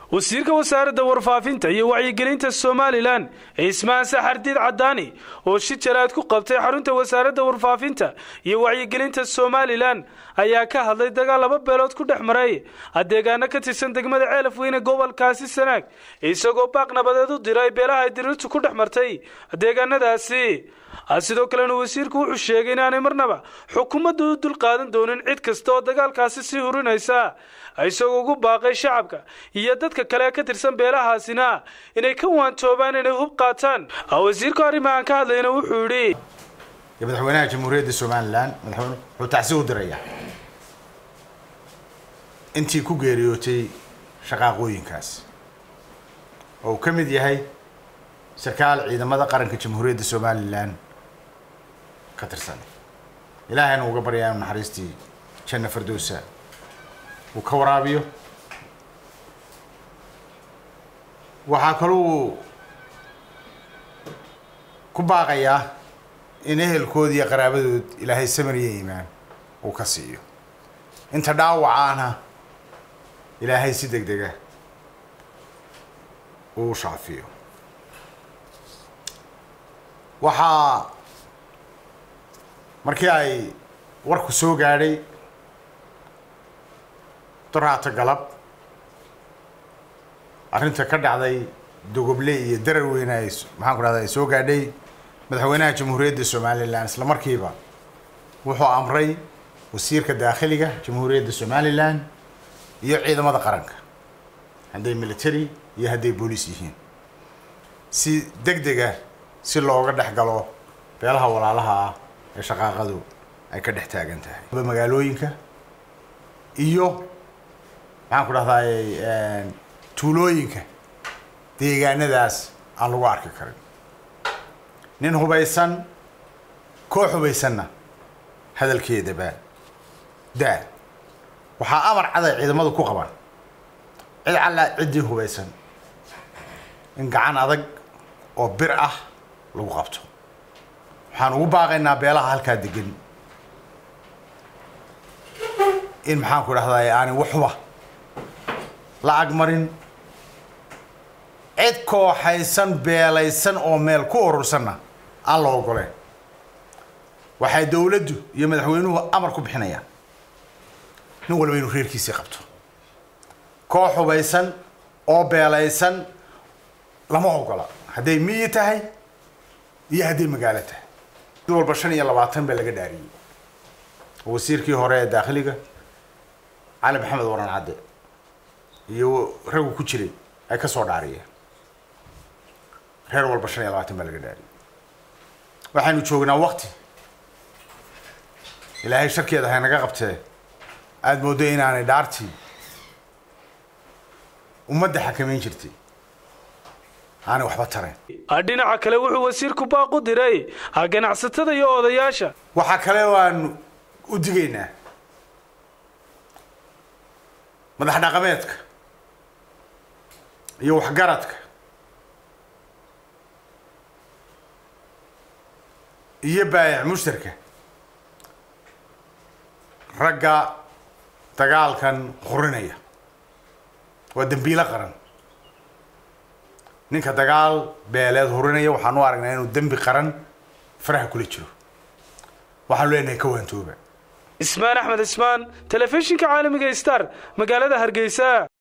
wasiirka wasaaradda warfaafinta iyo wacyigelinta somalilan cismaan saxardiid cadaani oo shi jaraad ku qabtay xarunta wasaaradda warfaafinta iyo wacyigelinta somalilan ayaa ka hadlay dagaal laba beelood ku dhex maray adeegaano ka tirsan degmada ceelaf weyne gobolkaasi sanaag isagoo baaq nabadeed u diray beelaha ay diriirtu ku dhex martay deegaanadaasi sidoo kalena wasiirku wuxuu sheegay inaanay marnaba xukuumaddu u dulqaadan doonin cid kasta oo dagaalkaasi sii hurinaysa isagoo ugu baaqay shacabka iyo dadka kale ee ka tirsan beelahaasina inay ka waantoobaan inay hub qaataan wasiirku arrimahan ka hadlayna wuxuu yidhi madaxweynaha jamhuuriyadda somalilan madaxweyne wuxuu tacsi u dirayaa intii ku geeriyootay shaqaaqooyinkaas oo uu ka mid yahay sarkaal ciidamada qaranka jamhuuriyadda somalilan ka tirsan ilaahayna uga baryaa inu naxariistii janna fardowsa uu ka waraabiyo waxaa kaluu ku baaqayaa in ehelkood iyo qaraabadood ilaahay samariya iimaan uu ka siiyo inta dhaawacaana ilaahay si deg dega uu shaafiyo waxaa markii ay warku soo gaadhay doraato galab arrinta ka dhacday dogoble iyo darar weyne ay maxaan ku dhahda ay soo gaadhay madaxweynaha jamhuuriyadda somalilan isla markiiba wuxuu amray wasiirka daakhiliga jamhuuriyadda somalilan iyo ciidamada qaranka hadday military iyo hadday booliis yihiin si deg dega si looga dhex galo beelaha walaalaha ah ee shaqaaqadu ay ka dhex taagan tahay magaalooyinka iyo maxaan ku dhahdaay tuulooyinka deegaanadaas aan lagu arki karin nin hubaysan koox hubaysanna hadalkeedaba daa waxaa amar caday ciidamadu ku qabaan cid callaa ciddii hubaysan in gacan adag oo bir ah lagu qabto waxaan ugu baaqaynaa beelaha halkaa degan in maxaan ku dhahdaay aanay waxba lacag marin cid kooxaysan beelaysan oo meel ku urursanna aan la ogoleen waxay dowladdu iyo madaxweynuhu amar ku bixinayaan nin walba inuu reerkiisii qabto koox hubaysan oo beelaysan lama ogola hadday miyi tahay iyo hadday magaalo tahay mid walba shan iyo labaatan baa laga dhaariyey wasiirkii hore ee daakhiliga cali maxamed waran cadde iyo raggu ku jiray ay ka soo dhaariyeen reer walba shan iyo labaatan baa laga dhaariyey waxaynu joognaa wakti ilaahay sharkeeda haynaga qabtee aada mooddo inaanay dhaartii ummadda xakamayn jirtay aanay waxba tarayn dhinaca kale wuxuu wasiirku baaq u diray ganacsatada iyo odayaasha waxaa kale waanu u digaynaa madax dhaqameedka iyo waxgaradka iyo baayac mushtarka ragga dagaalkan hurinaya waa dembiilo qaran ninka dagaal beeleed hurinaya waxaan u aragnaa inuu dembi qaran faraha kula jiro waxaanu leenahay ka waantooba ismaan axmed ismaan telefishinka caalamiga star magaalada hargeysa